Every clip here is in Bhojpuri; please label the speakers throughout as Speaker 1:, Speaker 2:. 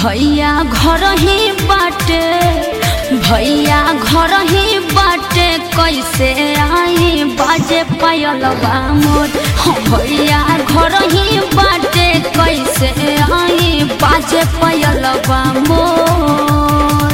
Speaker 1: भैया घर ही बाटे भैया घर ही बाटे कैसे आई बाजे पायलबा मोर हाँ, भैया घर ही बाटे कैसे आई बाजे पायलबा मोर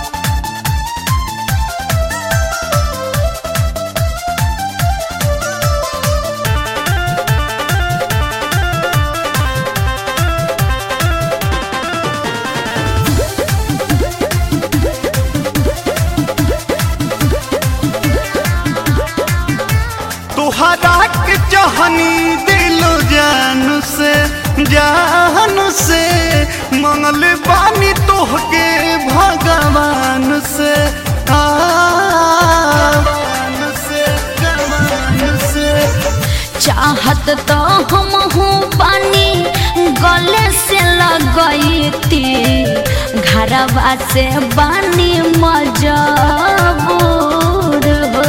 Speaker 2: तुहरा के चाहनी दिल जान से जान से मंगल बानी तोहके भगवान से आ, भगवान से भगवान से
Speaker 1: चाहत तो हम हूँ पानी गले से लगई थी घरवा से बानी मजबूर हो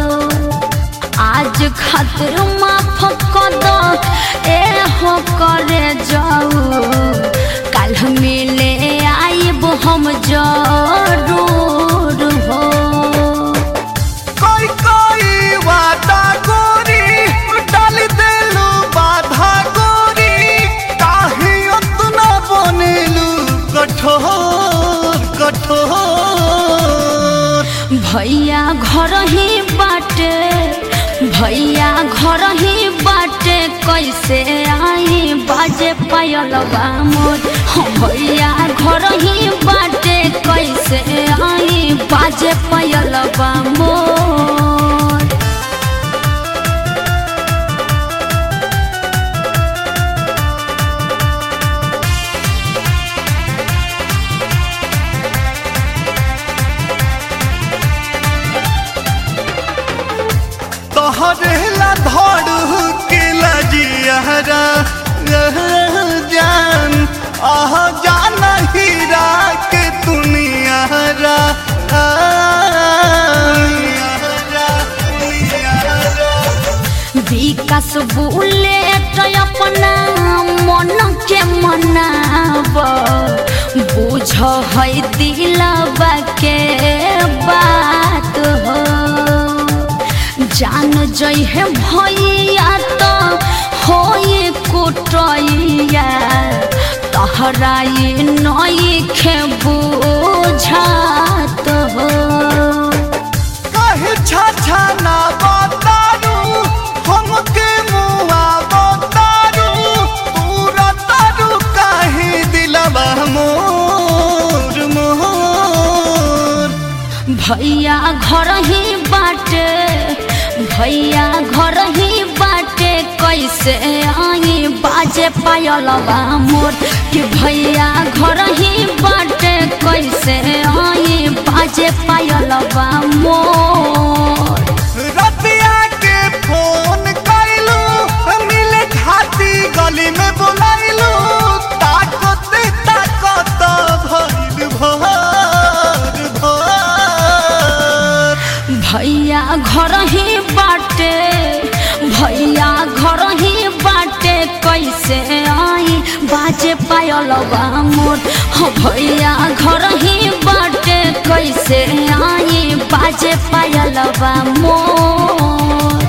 Speaker 1: आज खातिर माफ कर दो ए हो करे जाऊ कल मिले आइब हम जरूर हो
Speaker 2: कोई कोई वादा गोरी डाल देलू बाधा गोरी काहे उतना बनेलू कठोर कठोर
Speaker 1: भैया घर ही बाटे भैया घर ही बाटे कैसे आई बाजे पायलबा मोर हाँ, भैया घर ही बाटे कैसे आई बाजे पायलबा मोर
Speaker 2: तोहरे ला धड़ के लजियारा जान आह जान हीरा के दुनियारा
Speaker 1: विकास बुलेट अपना मन के मनाब बुझ है दिलबा के बात हो जान जइहे भैया तो होई कुटैया तहराई नई खे बुझात हो
Speaker 2: कहे छाछा ना बतारू हमके मुआ बतारू पूरा तारू काहे दिलवा मोर मोर
Speaker 1: भैया घर ही बाटे भैया घर ही बाटे कैसे आई बाजे पायलबा मोर कि भैया घर ही बाटे कैसे आई बाजे पायलबा मोर
Speaker 2: रतिया के फोन कैलू मिले खाती गली में बुलाइलू ताकत ताकत भइल भर भर
Speaker 1: भैया घर ही बाटे भैया घर ही बाटे कैसे आई बाजे पायलबा मोर हाँ, भैया घर ही बाटे कैसे आई बाजे पायलबा मोर